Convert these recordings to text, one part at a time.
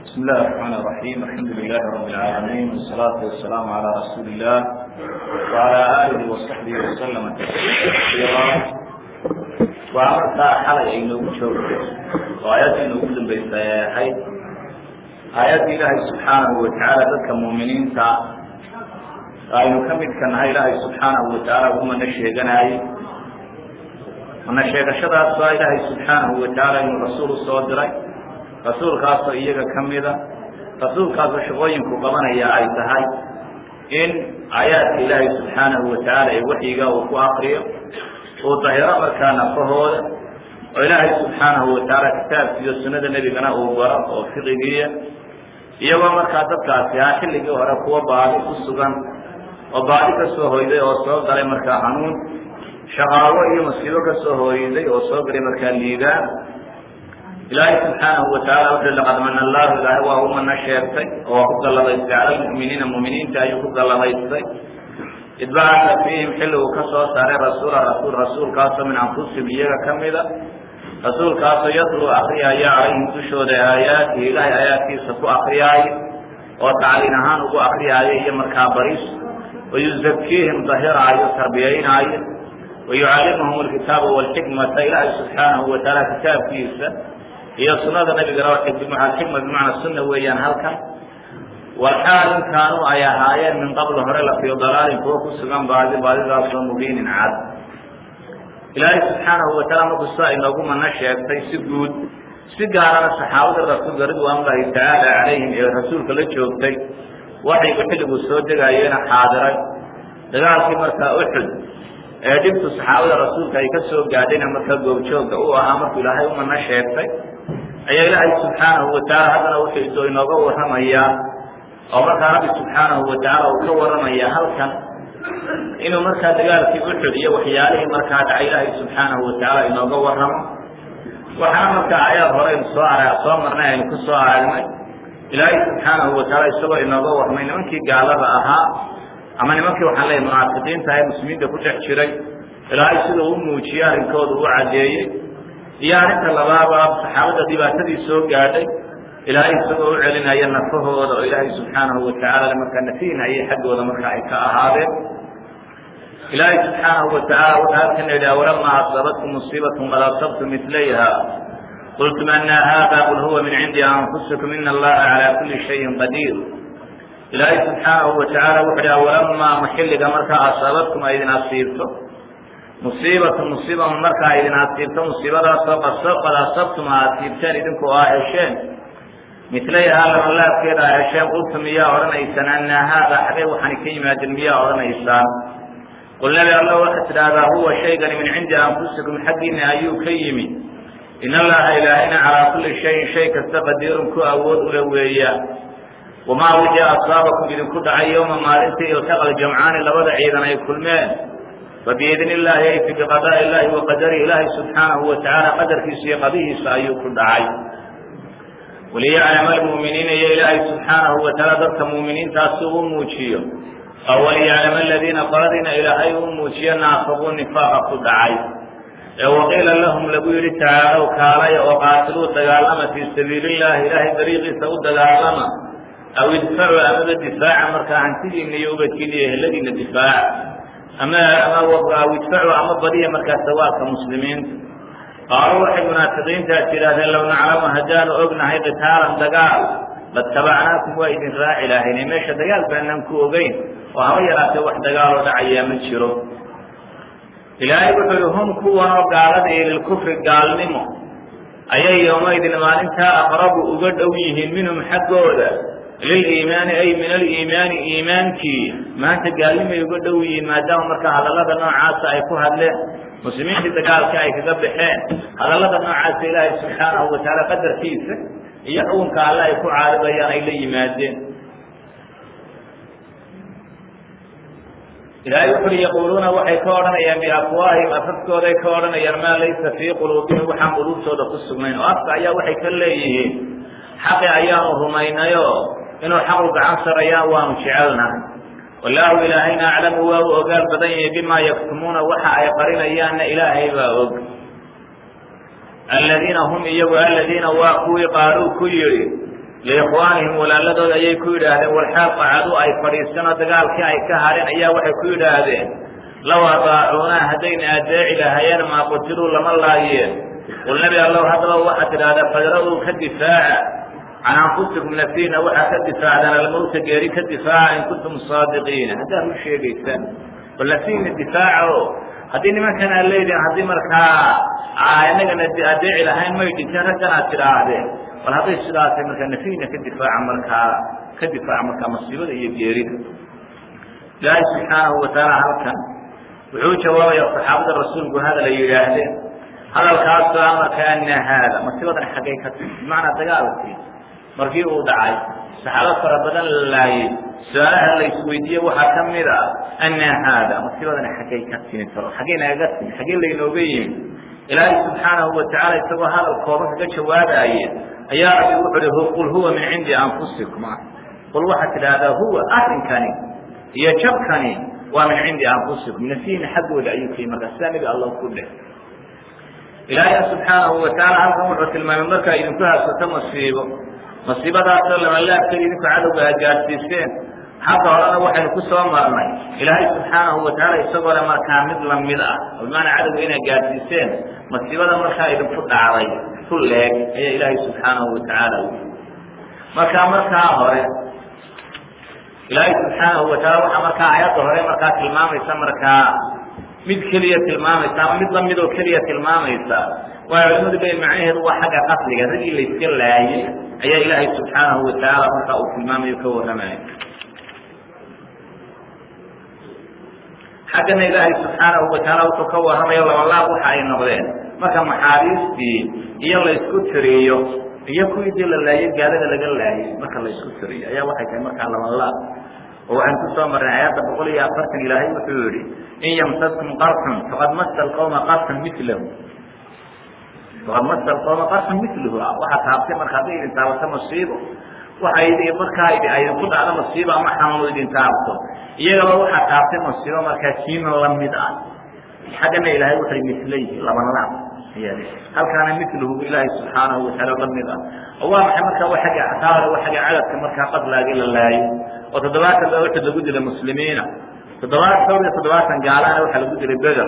بسم الله الرحمن الرحيم الحمد لله رب العالمين والصلاة والسلام على رسول الله وعلى آله وصحبه وسلم تسليما كثيرا وعمرkaa xalay ay noogu joogto oo aayaddii noogu dambaysay ay ahayd aayaddii ilaahay subxaanahu watacaala dadka muuminiinta aynu ka midka nahay ilaahay subxaanahu watacaala ugu mana sheeganaayey mana sheegashadaas waa ilaahay subxaanahu watacaala inuu rasuul usoo diray rasuulkaasoo iyaga ka mida rasuulkaasoo shaqooyinku qabanaya ay tahay in aayaadka ilaahay subxaanahu watacaala ee waxyiga uu ku akriyo uu dahiro markaa nafahooda oo ilaahay subxaanahu watacaala kitaabkiiyo sunnada nebigana uu baro oo fiqigiiya iyagoo markaa dadkaasi ahaa xilligii hore kuwa baadi ku sugan oo baadi ka soo hoyday oo soo galay markaa hanuun shaqaawo iyo masiibo ka soo hooyday oo soo galay markaa liibaan ilaahay subxaanahu watacaala wuxuu laqad mana allahu ilaahay waa u mana sheegtay oo waa ku galladaystay cala lmu'miniina mu'miniinta ayuu ku galladaystay id bacasa fiihim xilli uu ka soo saaray rasuula rasuul rasuulkaasoo min anfusihim iyaga ka mida rasuulkaasoo yatluu akriyaya calayhim dushooda aayaatihi ilaahay aayaadkiisa ku akriyaayo oo tacliin ahaan ugu akriyaayo iyo markaa baris wayuzakiihim dahiraayo tarbiyaynaayo wayucallimuhum alkitaaba walxikmata ilaahay subxaanahu watacaala kitaabkiisa iyo sunada nabigana xikma bimacnaa sunna weeyaan halkan walxaal in kaanuu ay ahaayeen min qabl hore la fii dalaalin kuwa ku sugan baadi baadidaasoo mubiinin cad ilaahay subxaanahu wataala markuu sidaa inoogu mana sheegtay si guud si gaarana saxaabada rasuulka ridwaanullaahi tacaala calayhim ee rasuulka la joogtay waxaygu xilliguu soo degaayeena xaadiray dagaalkii markaa uxud ee dhibtu saxaabada rasuulka ay ka soo gaadhayna markaa goobjooga u ahaa markuu ilaahay umana sheegtay ayaa ilaahay subxaanahu watacaala haddana wuxuu inooga warramayaa oo markaa rabbi subxaanahu watacaala uu ka warramaya halkan inuu markaa dagaalkii uxud iyo waxyaalihii markaa dhacay ilaahay subxaanahu watacaala inooga warramo waxaana markaa ayaad horeynu soo ara soo marnay aynu ku soo aragnay ilaahay subxaanahu watacaala isagoo inooga warramay nimankii gaalada ahaa ama nimankii waxaan leeyahy munaafiqiinta ee muslimiinta ku dhex jiray ilaahay siduu u muujiyey arrinkooda u caddeeyey iyo arrinta labaaba saxaabada dhibaatadii soo gaadhay ilaahay isagoo u celinaya nafahooda oo ilaahay subxaanahu watacaala markaa nafiinayay xaggooda marka ay ka ahaadeen ilaahay subxaanahu watacaala wuxuu halkana yidhi awalamaa asabatkum musiibatun qad asabtum milayha qultum ana hada qul huwa min cindi anfusikum ina allaha calaa kuli shayin qadiir ilaahay subxaanahu watacaala wuxu hi awalamaa maxilliga markaa asaabatkum ay idin asiibto musiibatu musiiba markaa idin asiibto musiibadaasoo qad asabtum a asiibteen idinkoo aa hesheen milayhaa lamalaabkeeda aa hesheen qultum miyaa odhanaysaan ana haada xagee waxaani ka yimaadeen miyaa odhanaysaan qul nabi alla waxaad tidhaahdaa huwa shaygani min cindi anfusikum xaggiina ayuu ka yimi in allaha ilaahayna calaa kulli shayin shay kasta qadiirun ku awood ula weeya wamaa wixii asaabakum idinku dhacay yowma maalintii iltaqal jamcaani labada ciidan ay kulmeen fabiidni illaahi ay fi biqadaa illaahi wa qadari ilaahi subxaanahu watacaala qadarkiisa iyo qadihiisa ayuu ku dhacay waliyaclama almu'miniina iyo ilaahay subxaanahu watacaala dadka mu'miniintaasi uu muujiyo oo waliyaclama aladiina qoladiina ilaahay uu muujiyo naafaquu nifaaqa ku dhacay ee waqiila lahum lagu yidhi tacaalow kaalaya oo qaatiluu dagaalama fii sabiili illahi ilaahay dariiqiisa u dagaalama aw idfacu amaba difaaca markaa hantidiina iyo ubadkiina iyo ehladiina difaaca ama ama aw idfacu ama badiya markaa sawaabka muslimiinta qaaluu waxay munaafiqiintaas yidhaahdeen low naclamu haddaanu ognahay qitaalan dagaal latabacnaakum waa idin raaci lahaynay meesha dagaal baanaan ku ogeyn oo haba yaraatee wax dagaaloo dhacayaa ma jiro ilaahay wuxuu yihi hum kuwanoo gaalada iyo lilkufri gaalnimo ayay yowmaydin maalintaa aqrabu uga dhow yihiin minhum xaggooda liliimaani ay min aliimaani iimaankii maanta gaalnimay uga dhow yihiin maadaama markaa hadallada noocaasa ay ku hadleen muslimiintii dagaalka ay kaga baxeen hadallada noocaasa ilaahay subxaanahu watacaala qadarkiisa iyo xukunka alle ay ku caaribayaan ay la yimaadeen ilaahay wuxu ui yaquuluuna waxay ka odhanayaan biafwaahim afafkooday ka odhanayaan maa laysa fii quluubihim waxaan quluubtooda ku sugnayn oo afka ayaa waxay ka leeyihiin xaqi ayaanu rumaynayo inuu xaqu gacan sarayaan waanu jecelnahay wallaahu ilaahayna aclamu waa u ogaal badan yahay bimaa yaktumuuna waxa ay qarinayaanna ilaahay baa og aladiina hum iyagu aladiina waa kuwii qaaluu ku yidhi liikhwaanihim walaaladood ayay ku yidhaahdeen walxaal qacadu ay fadhiisanoo dagaalkii ay ka hadheen ayaa waxay ku yidhaahdeen low adaacuunaa haddayna adeeci lahaayeen maa qutiluu lama laayeen qul nebi allow haddaba waxaad tidhaahdaa fadra-uu ka difaaca can anfusikum nafiina waxaa ka difaacdaan almowta geeri ka difaaca in kuntum saadiqiina haddaad u sheegaysaan bal nafiina difaaca o haddii nimankan aad leedihin haddii markaa inagana adeeci lahayn may dhinteen raggan aad tidhaahdeen bal hadday sidaasay markaa nafiina ka difaaca markaa ka difaaca markaa masiibada iyo geerida ilaahay subxaanahu watacaala halkan wuxuu jawaabaya saxaabada rasuulku hadal ay yidhaahdeen hadalkaasoo amarka ana haada masiibadan xaggay ka timi bimacnaa dagaalkii markii uu dhacay saxaabo fara badan la laayey su-aalaha la isweydiiye waxaa ka mid a ana haada masiibadan xaggay ka timi talo xaggay nagaga timi xaggee laynooga yimi ilaahay subxaanahu watacaala isagoo hadal kooban kaga jawaabaye ayaa rabbi wuxu uhi qul huwa min cindi anfusikum qul waxaad tidhaahdaa huwa arrinkani iyo jabkani waa min cindi anfusikum nafiina xaggooda ayuu ka yimi markaa sidaa nebi allah ku dheh ilaahayna subxaanahu watacaala halkan wuxuu tilmaamay markaa idinku haysato masiibo masiibadaasoo lamalaabkeeda idinku cadowga aad gaadsiiseen xagga horena waxaynu ku soo marnay ilaahay subxaanahu watacaala isagoo le markaa mid lamid ah oo bimaanaa cadowga inaad gaadsiiseen masiibada markaa idinku dhacday ku leeg ayaa ilaahay subxaanahu watacaala u markaa markaa hore ilaahay subxaanahu wataala waxaa markaa aayadda hore markaa tilmaamaysa markaa mid keliya tilmaamaysa ama mid lamid oo keliya tilmaamaysa waa culimadu le macnaheedu waa xagga qasliga raggii layska laayey ayaa ilaahay subxaanahu watacaala markaa uu tilmaamayo ka warramaya xaggana ilaahay subxaanahu watacaala wuxuu ka warramayo labalaab waxa ay noqdeen marka maxaabiistii iyo laysku tiriyo iyo kuwii dii la laayey gaalada laga laayey marka laysku tiriyo ayaa waxay tahay markaa labalaab oo waxaan ku soo marnay aayadda boqol iyo afartan ilaahay wuxuu yihi in yamsaskum qarxun faqad masa alqawma qarxun milahu faqad masa alqawma qarxun milahu waxaa taabtay marka hadday idin taabato masiibo waxa idi markaa idinku dhacdo masiibo ama xanuun idin taabto iyagaba waxaa taabtay masiibo markaa kiima lamid ah xaggana ilaahay waxay mislayhi labanlaab ayaa halkaana miluhu ilaahay subxaanahu wataala lamid ah oo waa maxay markaa wa agga ataare wa agga cadadka markaa qadlaagi la laayo oo toddobaatan baa wuxuu lagu dilay muslimiina toddobaatan dhowr iyo toddobaatan gaalana waxaa lagu dilay beder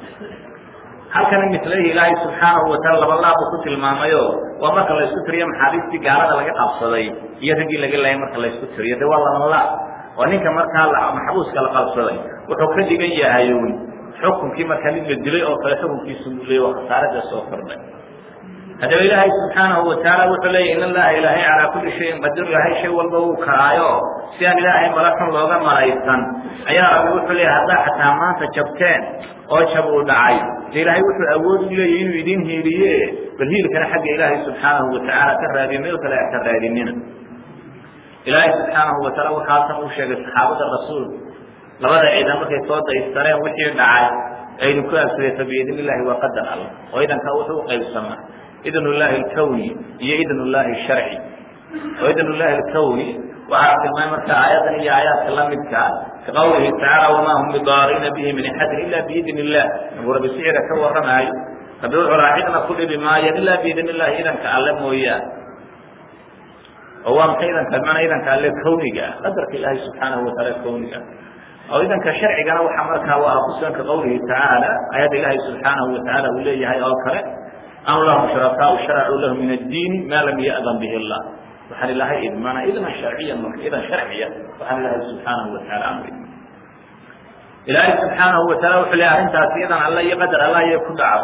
halkana mislayhi ilaahay subxaanahu wataala labalaab uu ku tilmaamayo waa marka la isku tiriyo maxaabiistii gaalada laga qabsaday iyo raggii laga laayay marka la isku tiriyo de waa labalaab oo ninka markaa maxbuuska la qabsaday wuxuu ka dhigan yahay un xukunkii markaa mid la dilay oo kale xukunkiisu uu leey waa khasaarada soo kordhay haddaba ilaahay subxaanahu watacaala wuxuu leeyahy in allaha ilaahay calaa kulli shayin qadir ilaahay shay walba uu karaayo si aan ilaahay mala xun looga malaysan ayaa rabbi wuxuu leeyahy haddaa xataa maanta jabteen oo jab uu dhacay de ilaahay wuxuu awood u leeyahy inuu idin hiiliye bal hiilkana xagga ilaahay subxaanahu watacaala ka raadiyo meel kale ka raadinina ilaahay subxaanahu wataala waxaasan uu sheegay saxaabada rasuulka labada ciidan markay soo daystareen wixii dhacay aynu ku agsaday fabiidn illahi waa qadar alla oo idankaa wuxuu uqaybsamaa idn llahi alkawni iyo idn llahi sharci oo idn llahi alkawni waxaa tilmaamay marka aayadan iyo aayaadka lamidkaa ka qawlihi tacaala wamaa hum bidaariina bihi min axadin ila biidn illah nabuu rabbi sicira ka warramaayo rabbi wuxuu lahaa cidna ku dhibi maayan ilaa biidn illahi idanka alle mooyaan oo waa maxay idanka manaa idanka alle kawniga ah qadarka ilaahay subxaanahu wataala kawniga ah oo idanka sharcigana waxaa markaa waa kusugan ka qawlihi tacaala ayadda ilaahay subxaanahu watacaala uu leeyahay oo kale am lahum shurakaau sharacuu lahu min addiini maa lam ya'dan bihi allah waxaan ilahay idmana idnan sharciyan marka idan sharciya waxaan ilaahay subxaanahu wataala amri ilaahay subxaanahu wataala wuxuu leeyahay arrintaasi idan alla iyo qadar allah iyo ku dhaco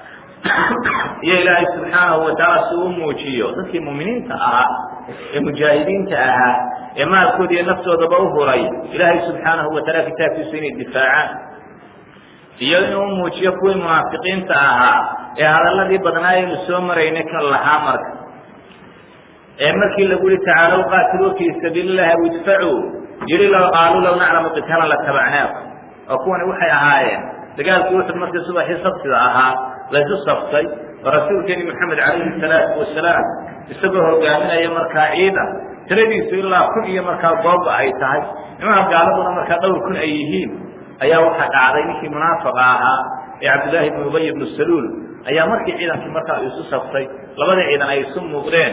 iyo ilaahay subxaanahu watacaala si uu muujiyo dadkii muuminiinta ahaa ee mujaahidiinta ahaa ee maalkooda iyo naftoodaba u huray ilaahay subxaanahu wataala kitaabkiisa inay difaacaan iyo inuu muujiyo kuwii munaafiqiinta ahaa ee hadalladii badnaa aynu soo maraynay kan lahaa marka ee markii lagu yihi tacaalow qaatiluu fii sabiili illahi aw idfacuu yihi law qaaluu law naclamu qitaalan latabacnaakum oo kuwani waxay ahaayeen dagaalkii uxud markii subaxii sabtida ahaa laysu saftay oo rasuulkeeni maxamed calayhi salaatu wasalaam isagoo hogaaminaya markaa ciidan tiradiisu ilaa kun iyo markaa gooba ay tahay nimanka gaaladuna markaa dhowr kun ay yihiin ayaa waxaa dhacday ninkii munaafiqa ahaa ee cabdillaahi ibnu ubay ibnu saluul ayaa markii ciidankii markaa isu saftay labada ciidan ay isu muuqdeen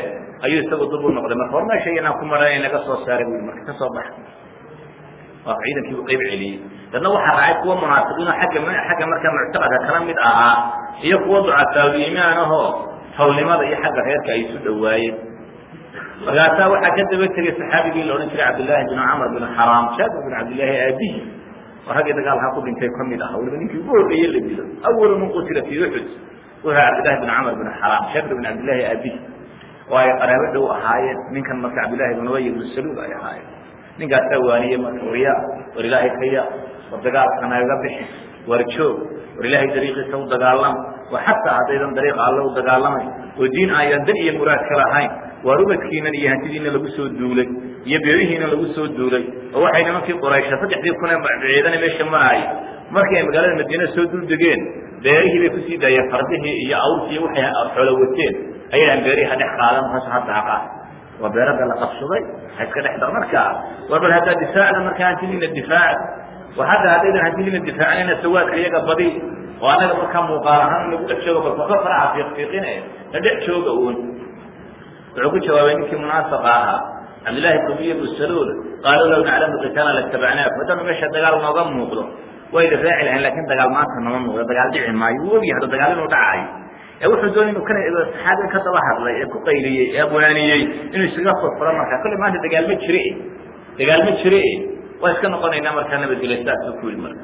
ayuu isagu dub u noqday marka war meesha inaan ku maran naga soo saaray bu marka kasoo baxa waa ciidankii u qayb celiyey dadna waxaa raacay kuwa munaafiqiin oo agga xagga markaa muctaqadka kala mid ahaa iyo kuwa ducafaawiimaan ahoo hawnimada iyo xagga reerka ay isu dhawaayeen markaasaa waxaa ka daba tegay saxaabigii la odhan jiray cabdillaahi bin camr bin xaraam jaabir bin cabdillaahi aabihi oo raggii dagaalkaa ku dhintay ka mid aha waliba ninkii ugu horreeye la dilo awalu man qutila fii uxud wuxuu cabdillahi bin camr bin xaraam jaabir bin cabdillahi aabihi oo ay qaraabo dhow ahaayeen ninkan marka cabdillahi bin ubay ibnu saluul ay ahaayeen ninkaasaa waaniye marka warya war ilaahay kaya war dagaalka nagaga bixi war joog war ilaahay dariiqiisa u dagaalam war xataa haddaydan dariiqa alle u dagaalamay oo diin ayaan dan iyo muraad ka lahayn waar ubadkiinan iyo hantidiina lagu soo duulay iyo beerihiina lagu soo duulay oo waxay nimankii quraysha saddexdii kun ee ciidana meesha maraayay markii ay magaalada madiina soo dul degeen beerihii bay kusii daayeen fardihii iyo awrkii waxay xoolo wateen ayaan beerihi ha dhex qaadan hoos ha daaqaan waa beerada la qabsaday ha iska dhex da markaa war bal haddaa difaacda markaa hantidiina difaac war hadda haddaydan hantidiina difaacnayna sawaadka iyaga badi oo annaga markaa muuqaal ahaan lagu dhex jooga bal koka faraha fiiqfiiqine la dhex jooga uun wuxuu ku jawaabay ninkii munaafiqa ahaa cabdillahi kubiy bnu saluul qaaluu law naclamu qitaala latabacnaak haddanu meesha dagaal nooga muuqdo wayna raaci lahayn lakin dagaal maanta nama muuqdo dagaal dhici maayo wuu ogyahay hadda dagaal inuu dhacayo ee wuxuu doonay inuu kana saxaabiga ka daba hadlay ee ku qayliyey ee abwaaniyey inuu isaga furfuro marka kolley maanta dagaal ma jire dagaal ma jire waa iska noqonaynaa markaa nabadgelyo sidaasuu ku yidhi marka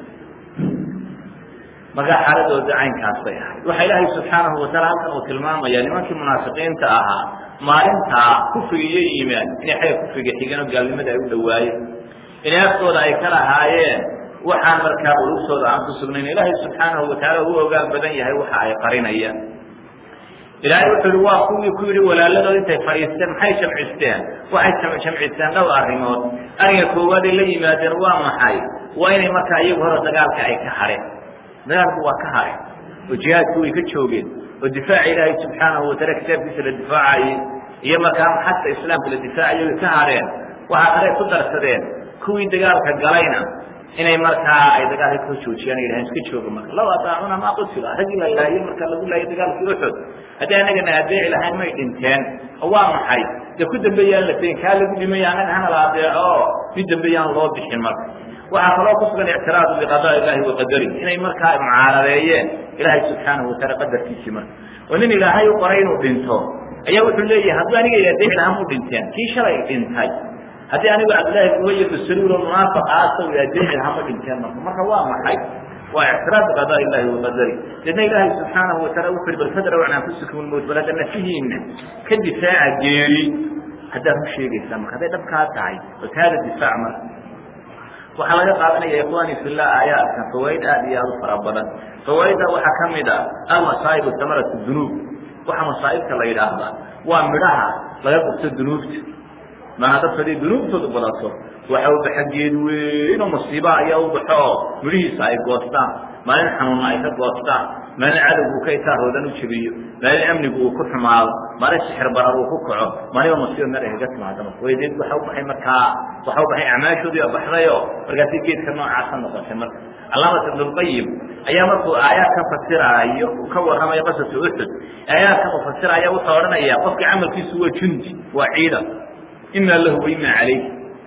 markaa xaaladooda caynkaas bay ahayd waxa ilaahay subxaanahu wataala halkan uu tilmaamaya nimankii munaafiqiinta ahaa maalintaa kufriga iyo iimaan inay xagga kufriga xigeen oo gaalnimada ay u dhawaayeen inay aftooda ay ka lahaayeen waxaan markaa ulugtooda aan ku sugnayn ilaahay subxaanahu watacaala uu ogaal badan yahay waxa ay qarinayaan ilaahay wuxuu yihi waa kuwii ku yidhi walaaladood intay fadhiisteen maxay jamcisteen waxay jamcisteen dhowr arrimood ariga koowaad ay la yimaadeen waa maxay waa inay markaa iyagu hore dagaalka ay ka hadheen dagaalku waa ka hadheen oo jihaadku way ka joogeen oo difaaca ilaahay subxaanahu wataala kitaabkiisa la difaacayey iyo markaa xagta islaamka la difaacayo way ka hadheen waxaa kale ku darsadeen kuwii dagaalka galayna inay markaa ay dagaalka ka joojiyaan ay yidhahan iska jooga marka law ataacuna maa qutila raggii la laayey marka lagu laayay dagaalkii uxud haddii annagana adeeci lahayn may dhinteen oo waa maxay dee ku dambeeyaan la tegin kaa lagu dhimaya annaga hana la adeeco oo mid dambeeyaan loo bixin marka waxaa kaloo ku sugan ictiraadu biqadaa illahi wa qadari inay markaa mucaaradeeyeen ilaahay subxaanahu wataala qadarkiisii marka oo nin ilaahay u qoray inuu dhinto ayaa wuxuu leeyahay hadduu aniga adeeci lahaan mu dhinteen kii shalay dhintay haddii anigu cabdillahi ubay ibnu saluul oo munaafiq ah asaw adeeci lahaa ma dhinteen marka marka waa maxay waa ictiraad biqadaa illahi wa qadari deedna ilaahay subxaanahu wataala wuxuu yihi bal fadraw can anfusikum lmowt bal hadda nafihiina ka difaaca geeri haddaad u sheegaysaa marka hadday dhabkaa tahay oo taada difaac marka waxaa laga qaadanaya ikhwani fillah aayaadkan fawaaid aad iyo aad u fara badan fawaaidda waxaa ka mid a almasaaib samarat dunuub waxa masaa'ibta la yidhaahdaa waa midhaha laga gurto dunuubta maaa dadku haday dunuubtoodu badato waxa u baxa geed weyn oo musiiba ayaa u baxo oo midhihiisa ay goostaan maalin xanuunna ay ka goostaan maalin cadowgu ka itaaroodan u jebiyo maalin amnigu uu ku xumaado maalin sixir barar uu ku kaco maaliba masiiba meel ay kaga timaado marka way deed waxa u baxay markaa waxa u baxay acmaashoodii oo baxdayo markaasi geedka noocaasa noqotay marka calaamat ibn lqayim ayaa markuu aayaadkan fasiraayo uu ka warramayo qasatu uxud aayaadkan uu fasiraya wuxuu odhanaya qofkii camalkiisu waa jundi waa ciidan ima lahu wa ima calayh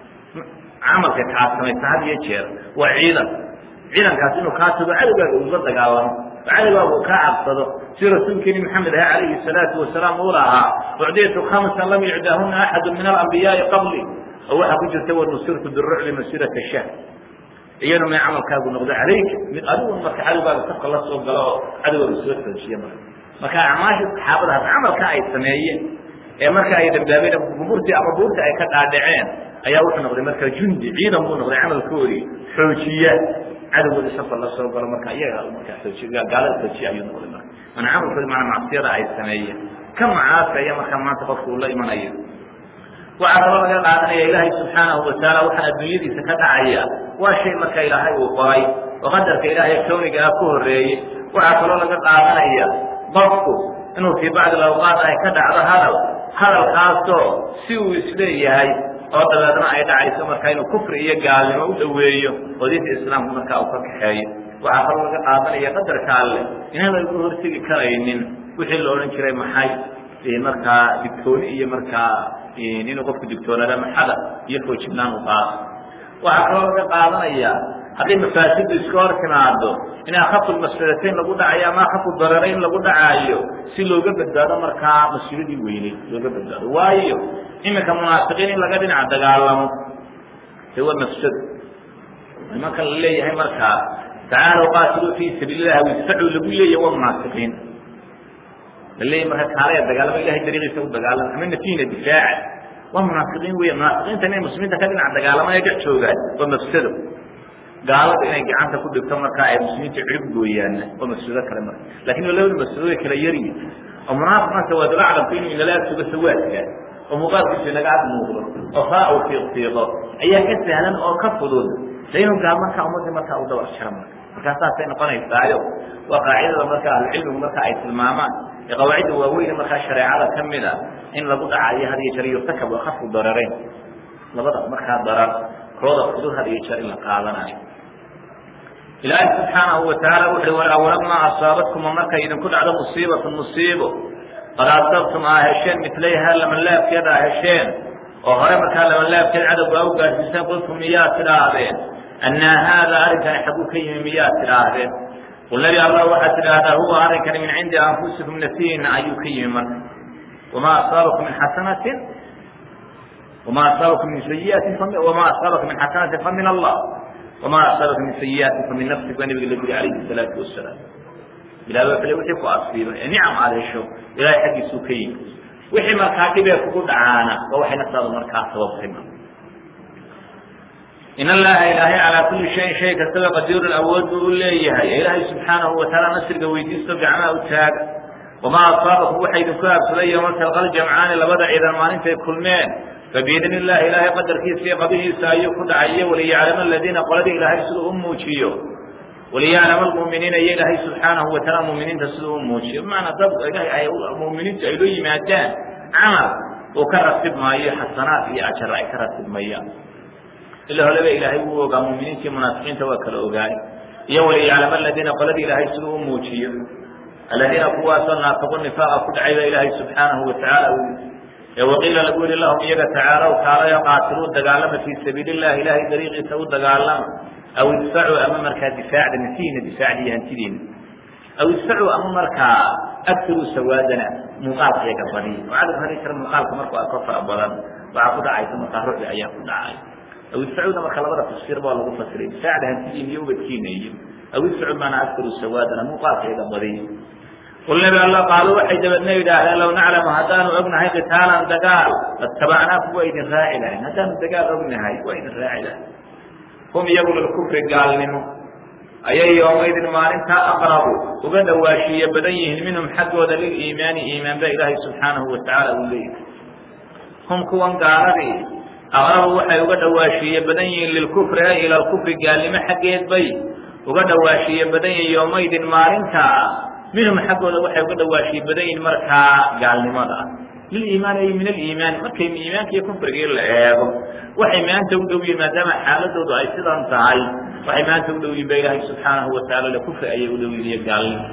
camalka kaa samaysa had iyo jeer waa ciidan ciidankaas inuu kaa tago cadowgaaga uga dagaalamo oo cadowgaaga uu kaa cabsado si rasuulkeeni maxamed aha calayhi salaatu wasalaam uu lahaa ucdiytu khamsan lam yucdaahuna axadu min alambiyaai qabli oo waxaa ku jirta wanusirtu birucbi masirata shahr iyanu may camalkaagu noqdo calayka mid adigu marka cadowgaaga safka la soo galo oo cadowgaaga soo xoojiya marka marka acmaasha saxaabadaas camalka ay sameeyeen ee marka ay dambaabeen buurtii ama buurtii ay ka dhaadhaceen ayaa wuxuu noqday marka jundi ciidan buu noqday camalkoodii xoojiya cadowgoodii safar la soo galo marka iyaga markaa xoojiya gaalada xoojiya ayuu noqday marka mana camalkoodi maana macsiyada ay sameeyeen ka macaasaya marka maanta qofku uu la imanayo waxaa kaloo laga qaadanaya ilaahay subxaanahu watacaala waxaa adduunyadiisa ka dhacaya waa shay marka ilaahay uu qoray oo qadarka ilaahay kawniga ah ku horreeyey waxaa kaloo laga qaadanaya qofku inuu fii bacdi awqaat ay ka dhacdo hadal hadalkaasoo si uu isleeyahay oo dabeedna ay dhacayso marka inuu kufri iyo gaalnimo u dhoweeyo oo diinta islaamka markaa uu ka kaxeeyo waxaa kaloo laga qaadanaya qadarka alleh inaan lagu hortegi karaynin wixii la odhan jiray maxay markaa digtooni iyo markaa inuu qofku digtoonaada maxada iyo foojibnaan u qaato waxaa kaloo laga qaadanaya haddii mafaasidu iska hor timaado in akhafu masfadatayn lagu dhacayo ama akhafu dararayn lagu dhacaayo si looga badbaado markaa mas-uuladii weynay looga badbaado waayo iminka munaafiqiin in laga dhinac dagaalamo de waa mafsado nimanka la leeyahay markaa tacaalow qaatiluu fii sabiililah wisacuu lagu leeyahy waa munaafiqiin la leeyahy marka kaalaya dagaalamo ilahay dariiqiisa u dagaalama ama nafiina difaaca waa munaafiqiin weya munaafiqiinta inay muslimiinta ka dhinac dagaalama ee dhex joogaan waa mafsado gaalada inay gacanta ku dhigto markaa ay muslimiinta cirib gooyaanna waa mafsado kale marka lakin labada mafsado way kala yaryi oo munaafiq marka waa dala aclamku inuu inala agsugo sawaadka oo muuqaalkiisu inaga ag muuqdo oo faa u fiiqfiiqo ayaa ka sahlan oo ka fudud de inuu gaal markaa ummadii markaa u dabar jaro marka markaa saasay noqonaysaayo waa qaacidada marka ahlucilmigu marka ay tilmaamaan ee qawaacidda waaweyn markaa shareecada ka mid a in lagu dhacayo had iyo jeer yurtakab akafu dararayn labada markaa darar kooda fudud had iyo jeer in la qaadanayo ilaahay subxaanahu watacaala wuxu uhi walawalamaa asaabatkum markay idinku dhacdo musiibatu musiibo qad asabtum aa hesheen milayha lamanlaabkeed aa hesheen oo hore markaa lamanlaabkeed cadowga a u gaadhsiiseen qultum miyaad tidhaahdeen annaa haada arrinkani xaguu ka yimi miyaad tidhaahdeen qul nebi allah waxaad tidhaahdaa huwa arrinkani min cindi anfusikum nafsihiina ayuu ka yimi marka wamaa asaabakum min xasanatin wamaa asaabakum min sayiatin wamaa asaabakum min xasanatin fa min allah wamaa asaabakum min sayiatin fa min nafsik waa nabiga la guri calayhi salaatu wasalaam ilahi waa kale wixii ku asiiba ee nicam aada hesho ilahay xaggiisuu ka yimi wixii markaa dhibee kugu dhacaana waa waxay naftaadu markaa sababtay in allaha ilaahay calaa kuli shayin shay kastaba qadiirun awood buu u leeyahay ee ilaahay subxaanahu watacaala nasriga weydiisto gacmaha u taaga wamaa asaabakum waxa idinku aabsaday yowma talqal jamcaani labada ciidan maalintay kulmeen fabiidni illahi ilaahay qadarkiisa iyo qabihiisa ayuu ku dhacayo waliyaclama aladiina qoladii ilaahay siduu u muujiyo waliyaclama almu'miniina iyo ilaahay subxaanahu wataala muminiinta siduu u muujiyo bimacnaa dad ilahay ay muminiintu ay loo yimaadaan camal uu ka ratib maayo xasanaad iyo ajar ay ka ratibmayaan ila holeba ilaahay wuu ogaa muminiinta iyo munaafiqiinta waa kala ogaay iyo waliyaclama aladiina qoladii ilaahay siduu u muujiyo aladiina kuwaasoo naafaqu nifaaqa ku dhacay baa ilaahay subxaanahu watacaala u ee waqiila lagu yihi lahum iyaga tacaalow kaalayo qaatiluu dagaalama fii sabiili illahi ilaahay dariiqiisa u dagaalama aw idfacuu ama markaa difaacda nafsihiina difaacda iyo hantidiina aw idfacuu ama markaa agtaruu sawaadana muuqaalka iyaga badiya oo cadab hari jira muuqaalka markuu arko fara badan waxaa ku dhacaysa markaa rucbi ayaa ku dhacay aw idfacuuda marka labada tafsiir baa lagu fasiray difaacda hantidiina iyo ubadkiina iyo aw idfacuu maanaa agtaruu sawaadana muuqaalka iyaga badiya qul nabi alla qaaluu waxay dabadna yidhaahdeen low naclamu haddaanu ognahay qitaalan dagaal lattabacnaakum waa idin raaci lahayn haddaanu dagaal ognahay waa idin raaci lahayn hum iyagu lilkufri gaalnimo ayay yoomaydin maalintaa aqrabu uga dhawaashiiye badan yihiin minhum xaggooda liliimaani iimaan ba ilaahay subxaanahu watacaala uu leeyahay hum kuwan gaaladii aqrabu waxay uga dhawaashiiye badan yihiin lilkufri ay ila lkufri gaalnimo xaggeed bay uga dhawaashiiye badan yihiin yoomaydin maalintaa minhum xaggooda waxay uga dhawaashiye badan yihin markaa gaalnimada liliimaan ay min aliimaan markay iimaanka iyo kufrigii la eego waxay maanta u dhow yihin maadaama xaaladoodu ay sidan tahay waxay maanta u dhow yihin ba ilaahay subxaanahu wataala le kufri ayay u dhow yihin iyo gaalnimo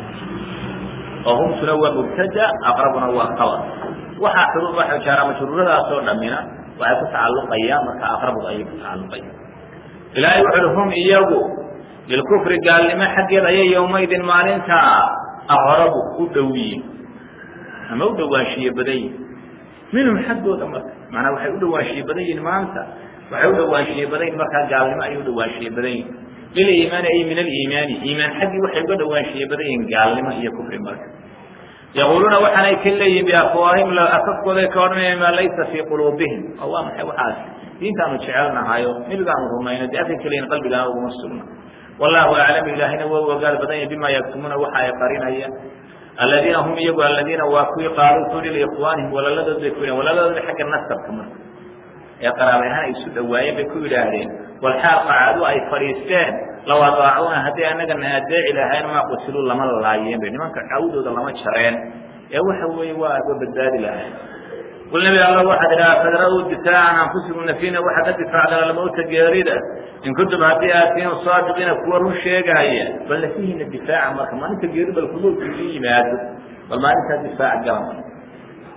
oo humtuna waa mubtada aqrabuna waa khabar waxaa xuruf waxa jaara majruuradaasoo dhamina waxay ku tacalluqayaan marka aqrabuda ayay ku tacalluqayaan ilaahay wuxu uhi hum iyagu lilkufri gaalnimo xaggeed ayay yowmaydin maalinta aqrabu u dhow yihin ama u dhawaanshiye badan yihin minhum xaggooda marka maanaa waxay u dhawaanshiye badan yihin maanta waxay u dhawaanshiye badan yihin markaa gaalnimo ayay u dhawaanshiye badan yihin liliimaani ay min aliimaani iimaan xaggii waxay uga dhawaanshiye badan yihin gaalnimo iyo kufri marka yaquuluuna waxaanay ka leeyihin biafwaahim afafkooday ka odhanayaan maa laysa fii quluubihim oo waa maxay waxaas diintaanu jecelnahayo nebigaanu rumayno dee afka keliyin qalbigaana uguma sugna wallahu aclam ilaahina waa u ogaal badan yahy bima yaktumuuna waxa ay qarinayaan aladiina hum iyagu aladiina waa kuwii qaaluu ku yihi liikhwaanihim walaladood bay ku yidhahen walaladoodi xagga nasabka marka ee qaraabay ahaan ay isu dhawaayeen bay ku yidhaahdeen walxaal qacaadu ay fadhiisteen law adaacuuna hadday annagana adeeci lahayn maa qutiluu lama laayeen bay nimanka cawdooda lama jareen ee waxa weeye waa wa badbaadi lahayn qul nabi alla waxaad idhaha fadra'uu difaacan anfusikum nafiina waxaad ka difaacdaan almowta geerida in kuntum haddii aatiinu saadiqiina kuwa run sheegaaya bal nafihiina difaaca marka maalinta geeri bal kumowtkiisu yimaado bal maalintaa difaaca gala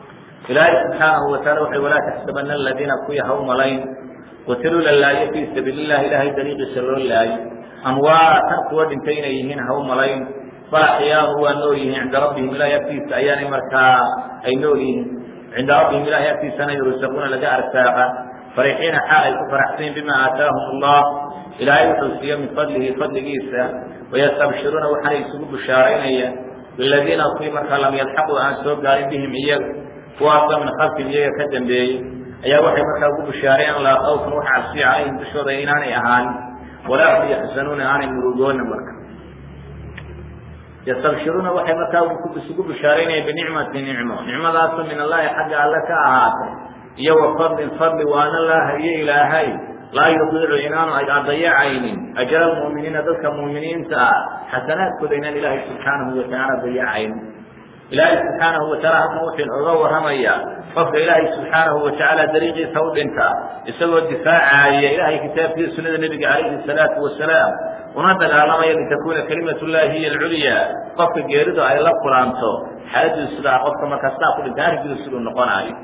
ilaahay subxaanahu wataala wuxu walaa taxsabana aladiina kuwii ha u malayn qutiluu la laayo fii sabiili llahi ilaahay dariiqiisa loo laayo amwaatan kuwa dhintay inay yihiin ha u malayn bal axyaanu waa nool yihiin cinda rabbihim ilahay agtiisa ayaanay markaa ay nool yihiin cinda rabbihim ilahay agtiisana yursaquuna laga arsaaqa farixiina xaal ay ku faraxsayin bima aataahum allah ilaahay wuxuu siiyo min fadlihi fadligiisa wayastabshiruuna waxaanay isugu bushaaraynayaan biladiina kuwii markaa lam yalxaquu aan soo gaarin bihim iyaga kuwaasoo min khalfihim iyaga ka dambeeyey ayaa waxay markaa ugu bushaareen laa khawfan wax cabsiya calayhim dushooda inaanay ahaanin walaa hum yaxzanuuna aanay murugoonin marka yastabshiruuna waxay markaa isugu bushaaraynayaan binicmati nicmo nicmadaasoo min allahi xagga alle ka ahaatay iyo wa fadlin fadli waana laaha iyo ilaahay laa yudiicu inaanu adayacaynin ajra almu'miniina dadka mu'miniinta ah xasanaadkooda inaan ilaahay subxaanahu watacaala dayacaynin ilaahay subxaanahu wataala halkan wuxuu inooga warramayaa qofka ilaahay subxaanahu watacaala dariiqiisa u dhinta isagoo difaacaya ilaahay kitaabkiisa sunnada nebiga calayhi salaatu wasalaam una dagaalamaya litakuuna kalimatu llahi hiya alculya qofka geeridu ay la kulanto xaaladiisu sidaa qofka markaa sidaa ku dhinta arrinkiisu siduu noqonaayo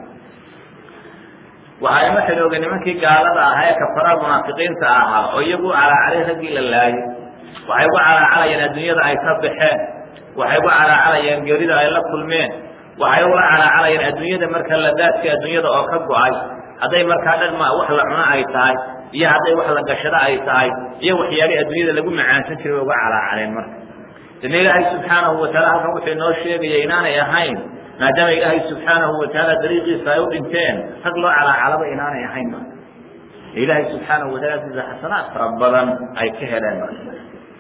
waxay ma xidhooga nimankii gaalada ahaa ee kafarada munaafiqiinta ahaa oo iyagu calaacalay raggii la laayay waxay ugu calaacalayeen adduunyada ay ka baxeen waxay ugu calaacalayeen geerida ay la kulmeen waxay ula calaacalayeen adduunyada marka ladaadka adduunyada oo ka go-ay hadday markaa dhan ma wax la cuno ay tahay iyo hadday wax la gashado ay tahay iyo waxyaalihii adduunyada lagu macaansan jiray way uga calaacaleen marka dana ilaahay subxaanahu wataala halkan wuxuu inoo sheegaya inaanay ahayn maadaama ilaahay subxaanahu watacaala dariiqiisa ay u dhinteen rag loo calaacalaba inaanay ahayn marka ilaahay subxaanahu wataala agtiisa xasanaad fara badan ay ka heleen marka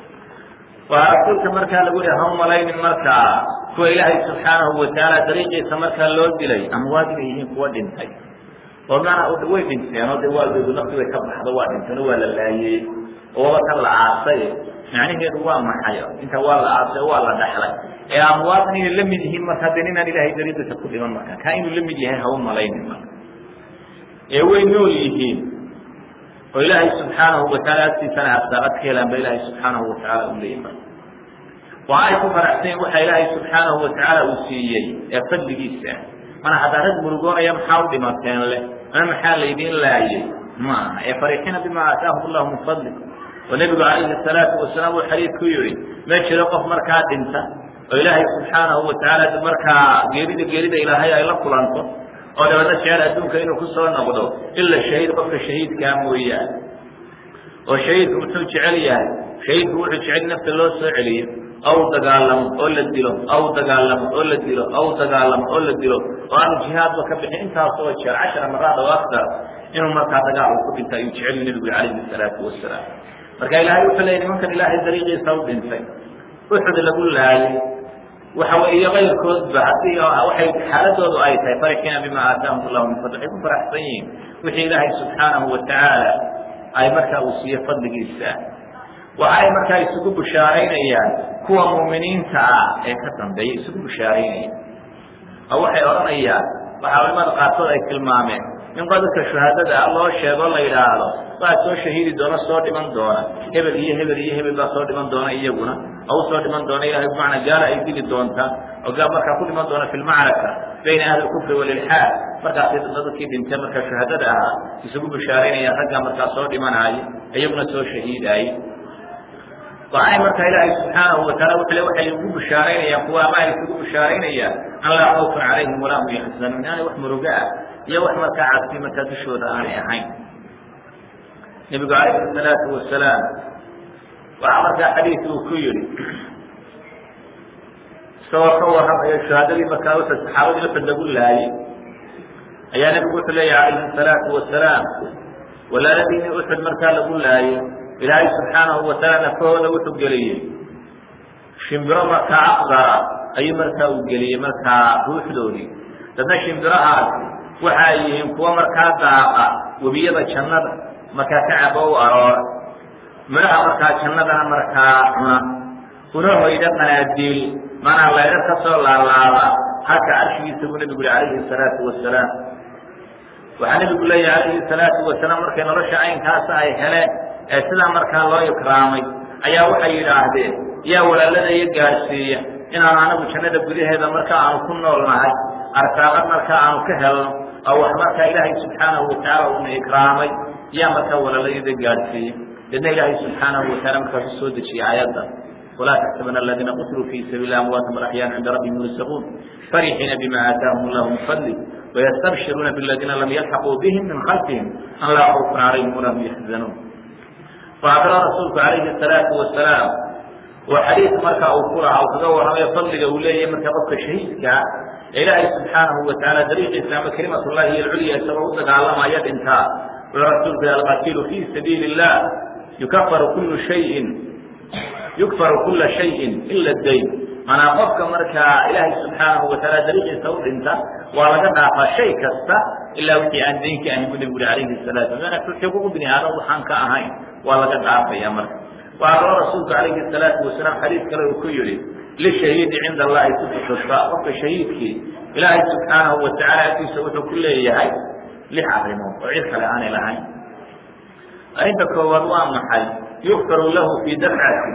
waa rasuulka markaa lagu yihi ha malaynin markaa kuwa ilaahay subxaanahu watacaala dariiqiisa markaa loo dilay amwaad inay yihiin kuwa dhintay oo maana way dhinteen oo de waa deedu nafti way ka baxdo waa dhinteen oo waa la laayey oo waba kan la aasay macnaheedu waa maxay inta waa la aasay waa la dhaxlay ee amwaadna inay la mid yihiin marka de ninaan ilaahay dariiqiisa ku dhiman marka kaa inuu la mid yahay ha u malaynin marka ee way nool yihiin oo ilaahay subxaanahu wataala agtiisana arsaaqad ka helaan ba ilaahay subxaanahu watacaala u leeyahy marka waa ay ku faraxsayen waxa ilaahay subxaanahu watacaala uu siiyey ee fadligiisa mana haddaa rag murugoonaya maxaa u dhimateen leh mana maxaa laydiin laayay ma aha ee farixiina bima aataahum allahu min fadli oo nebigu calayhi salaatu wasalaam uu xadiid ku yihi ma jiro qof markaa dhinta oo ilaahay subxaanahu watacaala markaa geerida geerida ilaahay ay la kulanto oo dabadna jecel adduunka inuu ku soo noqdo ila shahiid qofka shahiidkaa mooyaane oo shahiidku muxuu jecel yahay shahiidku wuxuu jecel nafta loo soo celiyo aw dagaalamo oo la dilo aw dagaalamo oo la dilo aw dagaalamo oo la dilo oo aanu jihaadba ka bixin intaasoo jeer cashara maraad oo aktar inuu markaa dagaal uu ku dhinta ayuu jecel nebigu calayhi salaatu wasalaam marka ilaahay wuxuu leeyay nimankan ilaahay dariiqiisa u dhintay uxud lagu laayay waxa wey iyo kayrkoodba haddii waxay xaaladoodu ay tahay farixiina bima aataahum allahu min fadli waxay ku faraxsan yihiin wixii ilaahay subxaanahu watacaala ay markaa uu siiye fadligiisa waxay markaa isugu bushaaraynayaan kuwa muuminiinta ah ee ka dambeeya isugu bushaaraynayaan oo waxay odhanayaan waxaa culimada qaarkood ay tilmaameen in qodadka shuhaadada ah loo sheego la yidhaahdo waa soo shahiidi doona soo dhiman doona hebel iyo hebel iyo hebel baa soo dhiman doona iyaguna oo usoo dhiman doona ilahay bimacnaa gaala ay dili doonta oo gaa markaa ku dhiman doona fi lmacraka bayna ahli lkufri walilxaad markaasi dadkii dhintay markaa shuhaadada ahaa isugu bushaaraynayaan raggaa markaa soo dhimanaayo iyaguna soo shahiidaaye waxay markaa ilaahay subxaanahu wataala wuxuu le waxay ugu bushaaraynayaan kuwa ama ay isugu bushaaraynayaan an laa khawfun calayhim walaa hum yaxzanuun inaanay wax muruga ah iyo wax markaa cabsi markaa dushooda aanay ahayn nebigu calayhi salaatu wasalaam waxaa markaa xadiid uu ku yihi isagoo ka warramayo shahaadadii markaa uxud saxaabadii uxud lagu laayey ayaa nebigu wuxuu leeyahy calayhi salaatu wasalaam walaaladiinii uxud markaa lagu laayey ilaahay subxaanahu wataala nafahooda wuxuu geliyey shimbiro markaa aqdara ayuu markaa uu geliyey markaa ruuxdoodii dadna shimbirahaasi waxa ay yihiin kuwo markaa daaqa webiyada jannada markaa ka cabo u aroora midhaha markaa jannadana markaa cuna una hoyda qanaadiil manaa laydha ka soo laalaada halka carshigiisa buu nebigu yihi calayhi salaatu wasalaam waxaa nebigu leeyahy calayhi salaatu wasalaam markay nolosha caynkaasa ay heleen ee sidaa markaa loo ikraamay ayaa waxay yidhaahdeen yaa walaalada iyo gaadhsiiya inaanu anagu jannada gudaheeda marka aanu ku nool nahay arsaaqad markaa aanu ka helno oo wax markaa ilaahay subxaanahu watacaala uuna ikraamay yaa markaa walalayada gaadhsiiyey deedna ilaahay subxaanahu wataala markaasu soo dejiyey aayadda walaa taxsabana aladiina qutluu fii sabiili amwaatan bal axyaan cinda rabbihim yursaquun farixiina bima aataahum allahu min fadli wayastabshiruuna biladiina lam yalxaquu bihim min khalfihim an laa khawfun calayhim walaa hum yaxzanuun faakra rasuulku calayhi asalaatu wasalaam oo xadiid markaa uu ku lahaa uu kaga warramayo fadliga uu leeyahay markaa qofka shahiidkaa ee ilaahay subxaanahu watacaala dariiqiisa ama kelimatullahi iyo alculya isagoo u dagaalamaya dhintaa wuxuu rasuulku yihi alqatiilu fii sabiili illah yukafaru kullu shayin yukfaru kula shayin ila dayn manaa qofka markaa ilaahay subxaanahu wataala dariiqiisa u dhinta waa laga dhaafaa shay kasta ilaa wixii aan daynka ahayn bu nebigu uri calayhi salaatu wasalam xuquuqu bini aadam waxaan ka ahayn waa laga dhaafaya marka waxaa kaloo rasuulku calayhi salaatu wasalaam xadiis kale uu ku yihi lishahiidi cinda allahi sifatusa qofka shahiidkii ilaahay subxaanahu watacaala agtiisa wuxuu ku leeyahay lix arrimood oo cid kale aanay lahayn arrinta koowaad waa maxay yukfaru lahu fii dafcati